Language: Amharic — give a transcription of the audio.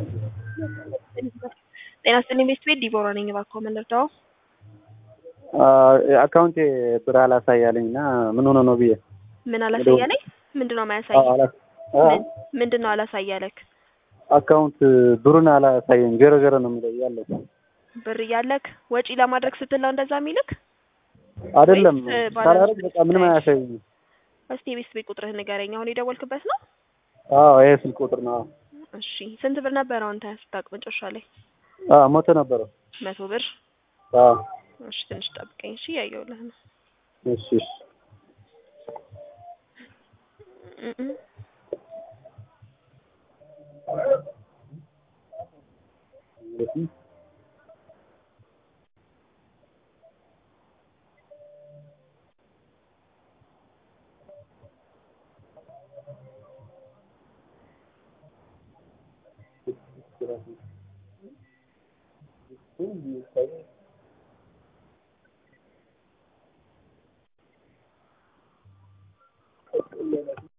ጤና ይስጥልኝ ቤት ቤት ዲቦራ ነኝ። እባክዎ ምን ልርዳዎ? አካውንቴ ብር አላሳያለኝ እና ምን ሆነ ነው ብዬ ምን አላሳያለኝ? ምንድን ነው ማያሳይ? ምንድን ነው አላሳያለክ? አካውንት ብሩን አላሳየኝ ገረ ገረ ነው የሚለው ያለው ብር እያለክ ወጪ ለማድረግ ስትል ነው እንደዛ የሚልክ? አይደለም ወይስ ሳላረግ ባላንስ በቃ ምንም አያሳየኝም። እስቲ የቤት ቤት ቁጥርህ ንገረኝ። አሁን የደወልክበት ነው? አዎ ይሄ ስልክ ቁጥር ነው። እሺ ስንት ብር ነበር አሁን ስታውቅ መጨረሻ ላይ? አዎ መቶ ነበረው። መቶ ብር። አዎ እሺ ትንሽ ጠብቀኝ። እሺ እያየሁልህ ነው። እሺ እሺ እ እ